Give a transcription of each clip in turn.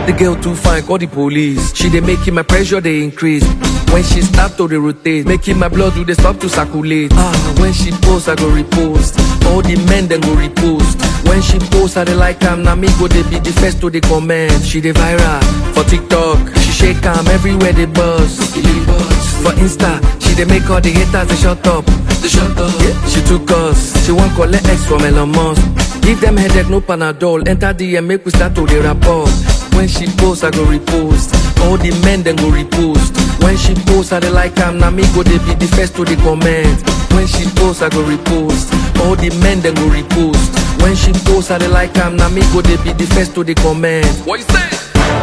The girl too fine, call the police. She dey making my pressure they increase. When she start to dey rotate, making my blood do they stop to circulate. Ah, when she post, I go repost. All the men then go repost. When she post, I dey like am. Now me go they be the first to the comment. She dey viral for TikTok. She shake am everywhere they buzz. For Insta, she dey make all the haters they shut up. They shut up. Yeah, she took us. She want collect X from Elon Musk. Give them headache, no Panadol. Enter DM, make we start to the rapport. When she post, I go repost. All the men then go repost. When she post, I dey like am. Now me go they be the first to the comment. When she post, I go repost. All the men then go repost. When she post, I dey like am. Now me go they be the first to the comment. What you say?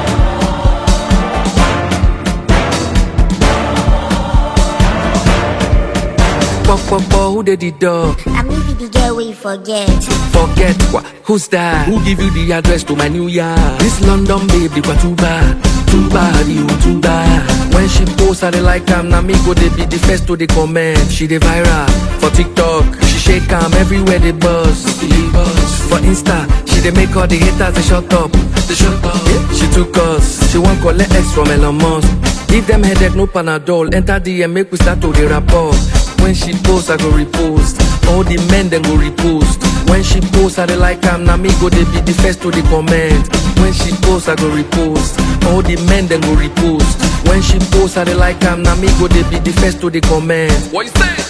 Pop, pop, pop, who did the dog? I may be the girl we forget. Forget what? Who's that? Who give you the address to my new yard? This London babe, they got too bad, too bad, you too bad. When she post, I dey like am. Now me go they be the first to the comment. She dey viral for TikTok. She shake am everywhere they buzz. For Insta, she dey make all the haters they shut up. They shut up. Yeah, she took us. She want collect X from Elon Musk. Give them headache, no Panadol. Enter DM, make we start to the rapport. When she post, I go repost. All the men then go repost. When she post, I dey like am. Now me go they be the first to the comment. When she post, I go repost. All the men then go repost. When she post, I dey like am. Now me go they be the first to the comment. What you say?